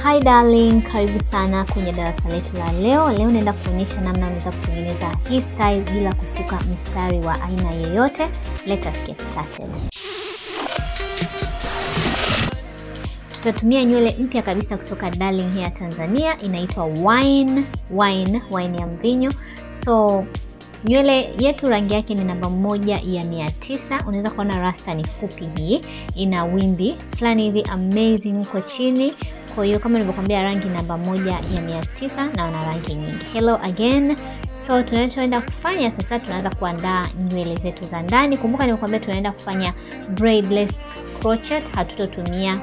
Hi darling, karibu sana kwenye darasa letu la leo. Leo naenda kuonyesha namna unaweza kutengeneza hii style bila kusuka mistari wa aina yoyote. Let us get started. Tutatumia nywele mpya kabisa kutoka Darling Hair Tanzania, inaitwa wine wine wine ya mvinyo. So nywele yetu rangi yake ni namba moja ya mia tisa. Unaweza kuona rasta ni fupi, hii ina wimbi fulani hivi amazing huko chini. Kwa hiyo kama nilivyokuambia, rangi namba moja ya mia tisa na wana rangi nyingi. Hello again. So tunachoenda kufanya sasa, tunaanza kuandaa nywele zetu za ndani. Kumbuka nimekuambia tunaenda kufanya braidless crochet, hatutotumia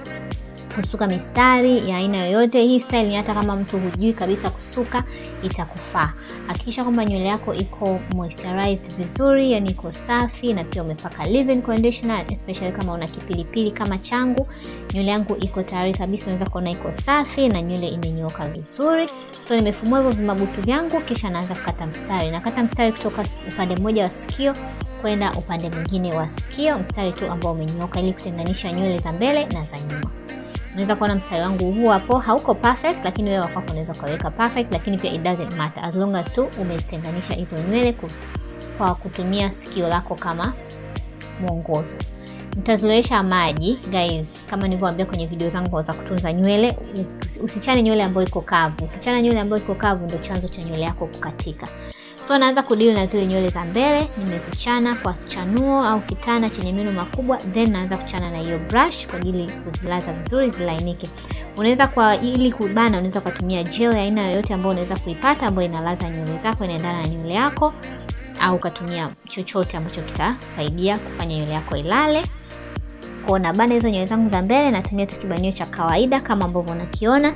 kusuka mistari ya aina yoyote. Hii style ni hata kama mtu hujui kabisa kusuka itakufaa. Hakikisha kwamba nywele yako iko moisturized vizuri, yani iko safi na pia umepaka leave-in conditioner, especially kama una kipilipili kama changu. Nywele yangu iko tayari kabisa, unaweza kuona iko safi na nywele imenyooka vizuri. So nimefumua hivyo vimabutu vyangu, kisha naanza kukata mstari. Nakata mstari kutoka upande mmoja wa sikio kwenda upande mwingine wa sikio, mstari tu ambao umenyooka, ili kutenganisha nywele za mbele na za nyuma. Unaweza kuona mstari wangu huu hapo hauko perfect, lakini wewe wako unaweza kuweka perfect, lakini pia it doesn't matter as long as tu umezitenganisha hizo nywele kwa kutumia sikio lako kama mwongozo. Nitazilowesha maji guys, kama nilivyowaambia kwenye video zangu za kutunza nywele, usichane nywele ambayo iko kavu. Ukichana nywele ambayo iko kavu, ndio chanzo cha nywele yako kukatika. So naanza kudili na zile nywele za mbele, nimezichana kwa chanuo au kitana chenye meno makubwa, then naanza kuchana na hiyo brush kwa ajili kuzilaza vizuri zilainike. Unaweza kwa ili kubana, unaweza kutumia gel ya aina yoyote ambayo unaweza kuipata ambayo inalaza nywele zako, inaendana na nywele yako, au ukatumia chochote ambacho kitasaidia kufanya nywele yako ilale. Kwa na bana hizo nywele zangu za mbele, natumia tu kibanio cha kawaida kama ambavyo unakiona.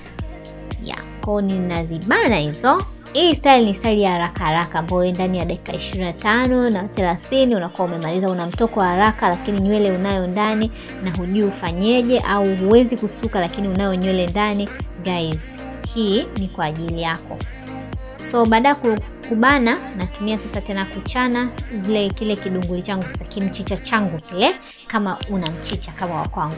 Ya, kwa ninazibana hizo hii style ni style ya haraka haraka ambayo ndani ya dakika 25 na 30 unakuwa umemaliza. Una mtoko wa haraka, lakini nywele unayo ndani na hujui ufanyeje, au huwezi kusuka lakini unayo nywele ndani. Guys, hii ni kwa ajili yako. So baada ya kubana, natumia sasa tena kuchana vile kile kidunguli changu sasa, kimchicha changu kile, kama una mchicha kama wa kwangu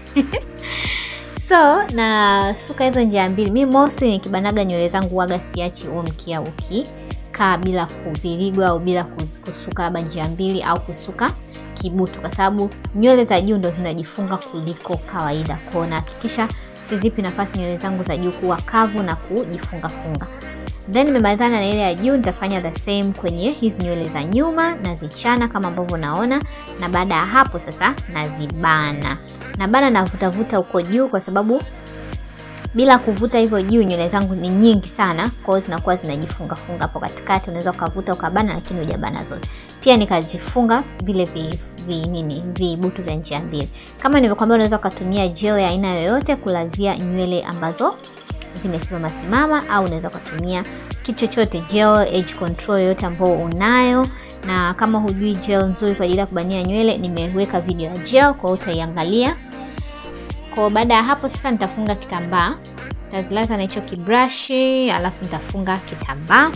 So na suka hizo njia mbili. Mi mostly nikibanaga nywele zangu waga siachi huo mkia ukikaa bila kuvirigwa au bila kusuka labda njia mbili au kusuka kibutu, kwa sababu nywele za juu ndo zinajifunga kuliko kawaida. Kwao nahakikisha sizipi nafasi nywele zangu za juu kuwa kavu na kujifunga funga. Then nimemalizana na ile ya juu, nitafanya the same kwenye hizi nywele za nyuma, nazichana kama ambavyo naona, na baada ya hapo sasa nazibana na bana navutavuta huko juu, kwa sababu bila kuvuta hivyo juu nywele zangu ni nyingi sana, kwa hiyo zinakuwa zinajifunga funga hapo katikati. Unaweza ukavuta ukabana, lakini hujabana zote. Pia nikajifunga vile vi, vi nini vibutu vya njia mbili. Kama nilivyokuambia, unaweza ukatumia gel ya aina yoyote kulazia nywele ambazo zimesimama simama, au unaweza ukatumia kitu chochote, gel edge control yoyote ambao unayo na kama hujui gel nzuri kwa ajili ya kubania nywele, nimeweka video ya gel, kwa hiyo utaiangalia. Kwa baada ya hapo sasa, nitafunga kitambaa, nitazilaza na hicho kibrushi, alafu nitafunga kitambaa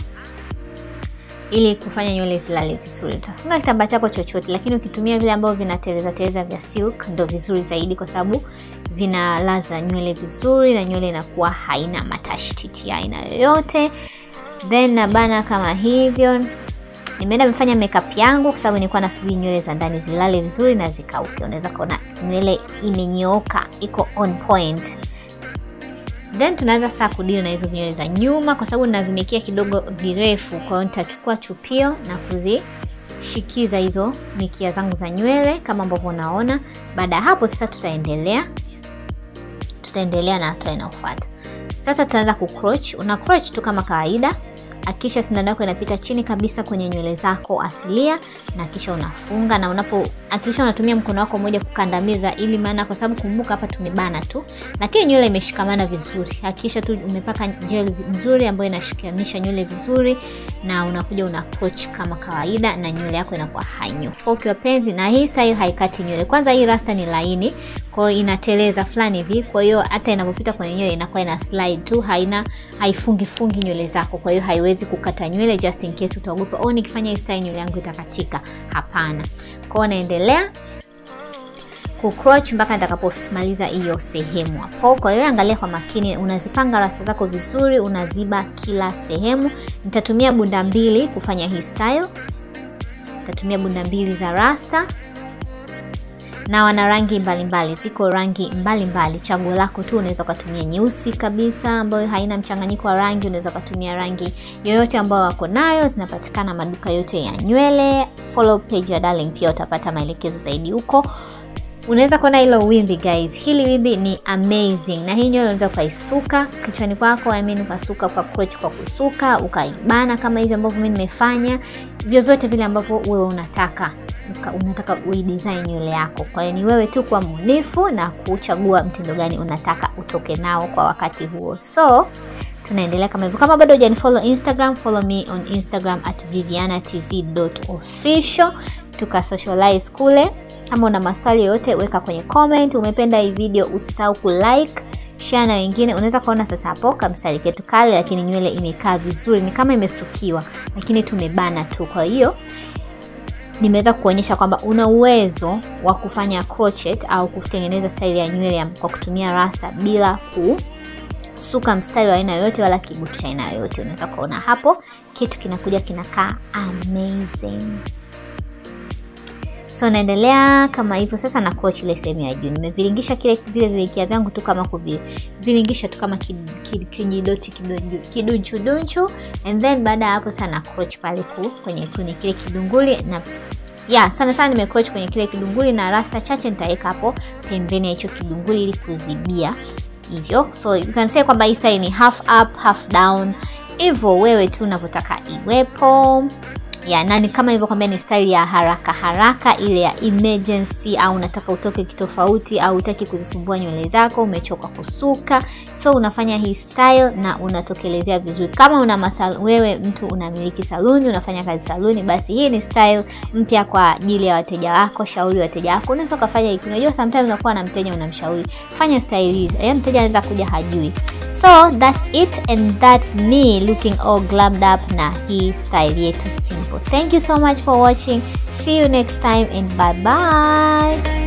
ili kufanya nywele zilale vizuri. Utafunga kitambaa chako chochote, lakini ukitumia vile ambavyo vinateleza teleza vya silk ndio vizuri zaidi, kwa sababu vinalaza nywele vizuri na nywele inakuwa haina matashtiti ya aina yoyote. Then nabana kama hivyo nimeenda nimefanya makeup yangu kwa sababu nilikuwa nasubiri nywele za ndani zilale vizuri na zikauke. Unaweza kuona nywele imenyooka, iko on point. Then tunaanza sasa kudili na hizo nywele za nyuma, kwa sababu ninavimekia kidogo virefu. Kwa hiyo nitachukua chupio na kuzishikiza hizo mikia zangu za nywele kama ambavyo unaona. Baada ya hapo sasa, tutaendelea tutaendelea na hatua inayofuata. Sasa tutaanza kucroch. Una crotch tu kama kawaida Hakikisha sindano yako inapita chini kabisa kwenye nywele zako asilia, na kisha unafunga. Na unapo hakikisha unatumia mkono wako mmoja kukandamiza, ili maana, kwa sababu kumbuka, hapa tumebana tu, lakini nywele imeshikamana vizuri. Hakikisha tu umepaka gel nzuri ambayo inashikanisha nywele vizuri, na unakuja una approach kama kawaida, na nywele yako inakuwa hainyofoki wapenzi. Na hii style haikati nywele. Kwanza hii rasta ni laini, kwa hiyo inateleza fulani hivi, kwa hiyo hata inapopita kwenye nywele inakuwa ina slide tu, haina haifungi fungi nywele zako, kwa hiyo haiwezi kukata nywele just in case utaogopa oh, nikifanya hii style nywele yangu itakatika. Hapana. Kwa hiyo naendelea kucroch mpaka nitakapomaliza hiyo sehemu hapo. Kwa hiyo angalia kwa makini, unazipanga rasta zako vizuri, unaziba kila sehemu. Nitatumia bunda mbili kufanya hii style, nitatumia bunda mbili za rasta na wana rangi mbalimbali, ziko rangi mbalimbali, chaguo lako tu. Unaweza ukatumia nyeusi kabisa ambayo haina mchanganyiko wa rangi, unaweza ukatumia rangi yoyote ambayo wako nayo, zinapatikana maduka yote ya nywele. Follow page ya Darling, pia utapata maelekezo zaidi huko. Unaweza kuona hilo wimbi guys, hili wimbi ni amazing, na hii nywele unaweza ukaisuka kichwani kwako, I mean ukasuka kwa crotch, kwa kusuka ukaibana kama hivi ambavyo mimi nimefanya, vyovyote vile ambavyo wewe unataka unataka uidesign nywele yako. Kwa hiyo ni wewe tu kuwa mbunifu na kuchagua mtindo gani unataka utoke nao kwa wakati huo. So tunaendelea kama hivyo. Kama bado hujanifollow Instagram, follow me on Instagram at vivianatz.official, tuka socialize kule. Kama una maswali yoyote weka kwenye comment. Umependa hii video, usisahau kulike share na wengine. Unaweza kuona sasa hapo kamstari ketu kale, lakini nywele imekaa vizuri, ni kama imesukiwa, lakini tumebana tu. Kwa hiyo nimeweza kuonyesha kwamba una uwezo wa kufanya crochet au kutengeneza staili ya nywele kwa kutumia rasta bila kusuka mstari wa aina yoyote wala kibutu cha aina yoyote. Unaweza kuona hapo kitu kinakuja kinakaa amazing. So naendelea kama hivyo sasa na crochet ile sehemu ya juu. Nimeviringisha kile vile vilingia vyangu tu kama kuviringisha tu kama kijidoti kidunchu dunchu and then baada ya hapo sana na crochet pale ku kwenye kwenye kile kidunguli na ya sana sana nime crochet kwenye kile kidunguli na rasta chache nitaweka hapo pembeni ya hicho kidunguli ili kuzibia hivyo. So you can say kwamba hii style ni half up half down, hivyo wewe tu unavyotaka iwepo ya nani kama hivyo kwambia ni style ya haraka haraka ile ya emergency, au unataka utoke kitofauti, au utaki kuzisumbua nywele zako, umechoka kusuka, so unafanya hii style na unatokelezea vizuri. Kama una masal, wewe mtu unamiliki saluni, unafanya kazi saluni, basi hii ni style mpya kwa ajili ya wateja wako. Shauri wateja wako, unaweza kufanya hiki. Unajua sometimes unakuwa na mteja unamshauri fanya style hii, eh, mteja anaweza kuja hajui. So that's it and that's me looking all glammed up na hii style yetu simple. Thank you so much for watching. See you next time and bye bye.